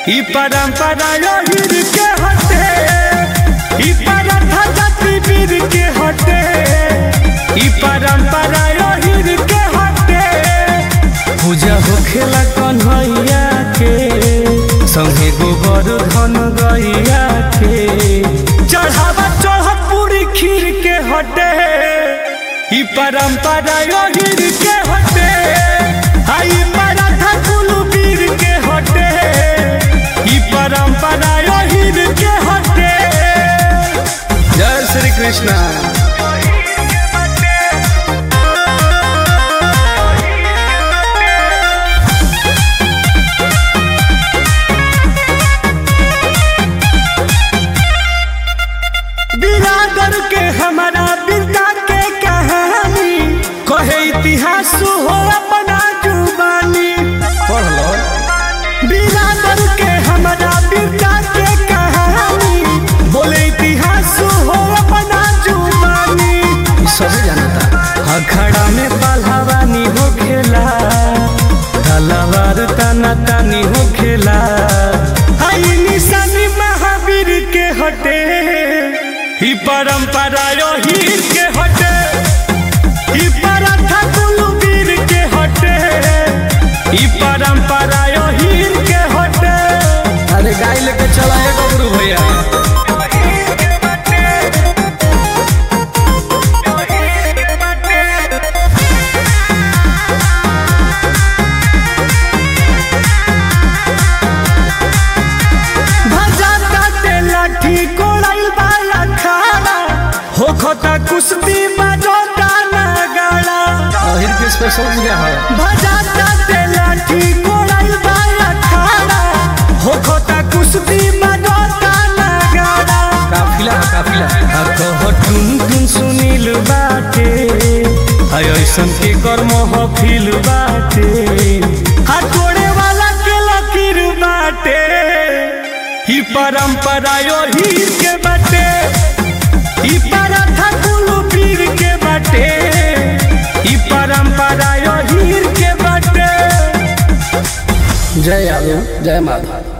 ई परंपरा योहिर के हटे ई परंपरा जाति वीर के हटे ई परंपरा योहिर के हटे पूजा होखेला कन्हैया के संगे गोबर धन गैया के चढ़ावा चढ़त पूरी खीर के हटे ई परंपरा योगिर के हटे आई पराठा कुलू वीर के हटे ई परंपरा योगिर के हटे जय श्री कृष्णा बिरादर के हमारा बिरदा के कहानी कहे इतिहास हो अपना जुबानी पढ़ लो बिरादर के हमारा बिरदा के कहानी बोले इतिहास हो अपना जुबानी सब जानता अखड़ा में पहलवानी हो खेला तलवार तना तानी हो खेला आई निशानी महावीर के हटे ही परंपरा योहीर के हटे ही पराठा कुलवीर के हटे ही परंपरा योहीर के हटे अरे गाय लेके चला है गबरू भैया भजाता ते लाठी कोड़ाइल वाला खाना हो खोता कुश्ती बजोता नगाड़ा अहिर के स्पेशल पूजा है भजाता ते लाठी कोड़ाइल वाला खाना हो खोता कुश्ती बजोता नगाड़ा काफिला है काफिला कह टुन टुन सुनील बाटे हाय ऐसन के कर्म हफिल बाटे हा तोड़े वाला के लकीर बाटे ही परंपरा यो हीर के बाटे ही पराठा कुलू पीर के बाटे ही परंपरा यो हीर के बाटे जय यादव जय माधव